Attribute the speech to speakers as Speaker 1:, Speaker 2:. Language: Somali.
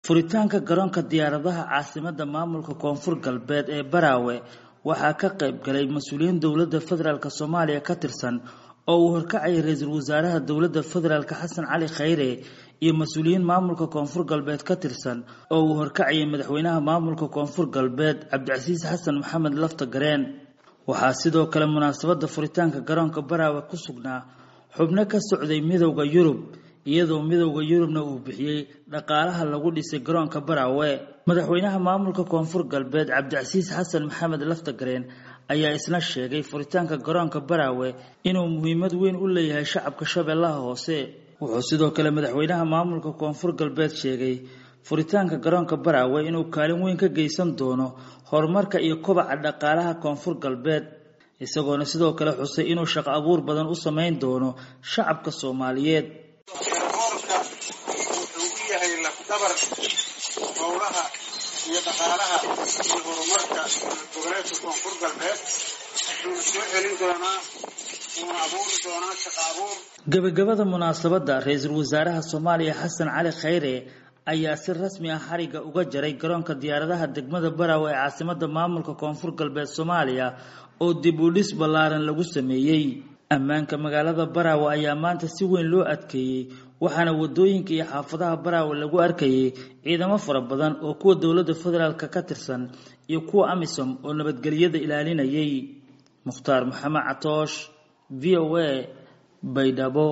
Speaker 1: furitaanka garoonka diyaaradaha caasimadda maamulka koonfur galbeed ee baraawe waxaa ka qayb galay mas-uuliyiin dowladda federaalk soomaaliya ka tirsan oo uu horkacayay ra-iisul wasaaraha dowladda federaalk xasan cali khayre iyo mas-uuliyiin maamulka koonfur galbeed ka tirsan oo uu horkacayay madaxweynaha maamulka koonfur galbeed cabdicasiis xasan maxamed lafta gareen waxaa sidoo kale munaasabadda furitaanka garoonka baraawe ku sugnaa xubno ka socday midowda yurub iyadoo midowda yurubna uu bixiyey dhaqaalaha lagu dhisay garoonka baraawe madaxweynaha maamulka koonfur galbeed cabdicasiis xasan maxamed laftagareen ayaa isna sheegay furitaanka garoonka baraawe inuu muhiimad weyn u leeyahay shacabka shabeellaha hoose wuxuu sidoo kale madaxweynaha maamulka koonfur galbeed sheegay furitaanka garoonka baraawe inuu kaalin weyn ka geysan doono horumarka iyo kobaca dhaqaalaha koonfur galbeed isagoona sidoo kale xusay inuu shaqo abuur badan u samayn doono shacabka soomaaliyeed
Speaker 2: eerboorka wuxuu u yahay lafdabar howlaha iyo dhaqaalaha iyo horumarka goboleedka koonfur galbeed wuxuuna soo celin doonaa wuuna abuuri doonaa shaqo abuur
Speaker 1: gebagabada munaasabadda ra-iisul wasaaraha soomaaliya xasan cali khayre ayaa si rasmi ah xariga uga jaray garoonka diyaaradaha degmada baraawe ee caasimadda maamulka koonfur galbeed soomaaliya oo dib u dhis ballaaran lagu sameeyey ammaanka magaalada baraawe ayaa maanta si weyn loo adkeeyey waxaana wadooyinka iyo xaafadaha baraawe lagu arkayay ciidamo fara badan oo kuwa dowladda federaalk ka tirsan iyo kuwa amisom oo nabadgelyada ilaalinayay mukhtaar maxamed catoosh v o a baydhabo